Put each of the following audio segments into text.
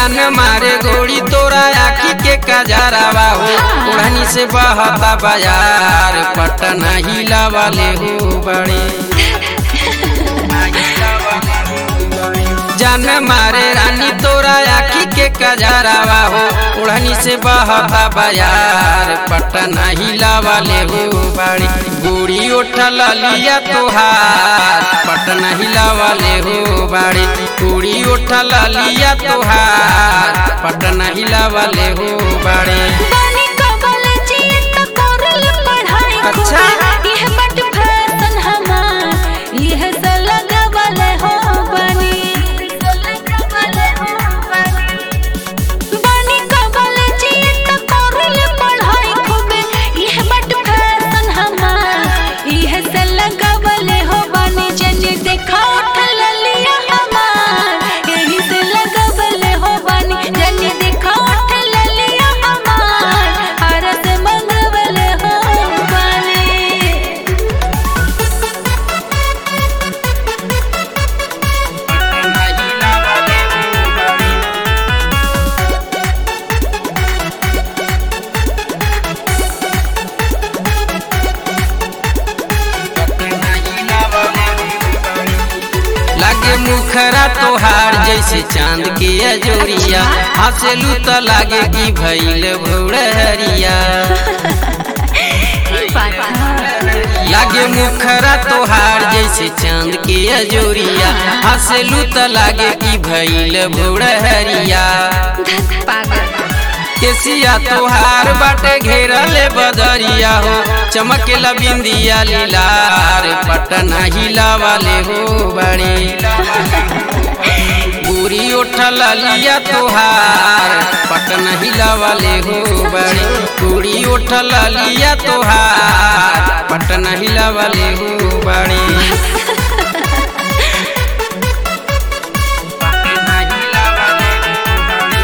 जान मारे गोड़ी तोरा आखी के कजरावा हो ओढ़नी से बहता बाजार पटना हिला वाले हो बड़े जान मारे रानी तोरा आखी के कजरावा हो ओढ़नी से बहता बाजार पटना हिला वाले हो बड़ी गोरी उठल लिया तोहार पटना हिला वाले हो बड़ी गोरी उठल लिया तोहार पटना हिला वाले हो बड़े बानी कॉलेजिए त करल पढ़ाई अच्छा। खूबे। यह बट फैशन हमार यह से लगावले हो बानी बानी कॉलेजिए त करल पढ़ाई खूबे। यह बट फैशन हमार यह से लगावले हो बानी जने देखा उठल लिया हमार यही से लगावले हो बानी जने देखा उठल लिया हमार हरस मंगवले हो बानी लागे मुखरा तोहार जैसे चांद के अजोरिया हंसलू तो लागे कि भैल भौड़हरिया लागे मुखरा तोहार जैसे चांद के अजोरिया हंसलू तो लागे कि भैल भौड़हरिया पागल केसिया तोहार बाटे घेरल बदरिया हो चमकेला बिंदिया लीलार पटना हिला वाले हो बड़े पूरी उठल लिया तोहार पटना हिला वाले हो बड़े पूरी उठल लिया तोहार पटना हिला वाले हो बड़े पटना हिला वाले हो बड़े।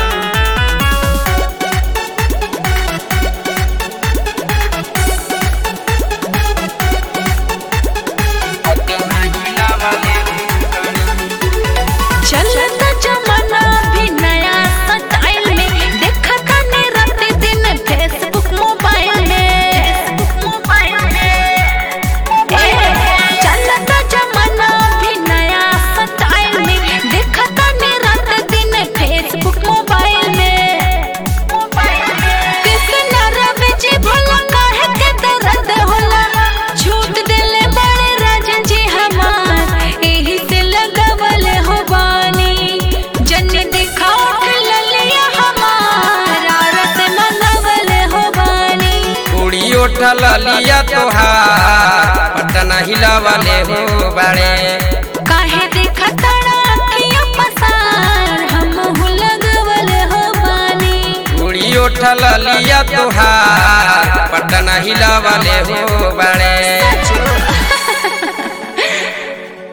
पटना हिला वाले हो बड़े। चलता जमाना भी नया स्टाइल में देखा ताने रात दिन फेसबुक मोबाइल में मोबाइल में चलता जमाना भी नया स्टाइल में देखा ताने रात दिन फेसबुक मोबाइल में कृष्ण रवि जी भोला काहे के दर्द होला छूट देले बड़े राजन जी हमार एही से लगावल हो बानी जन देखा उठ ललिया हमार औरत मंगवल हो बानी उड़ी उठल लिया तोहार पटना हिला वाले हो बड़े काहे देखा तड़ा अखियों पसार हम लगवल हो बानी उड़ी उठल लिया तोहार पटना हिला वाले हो बड़े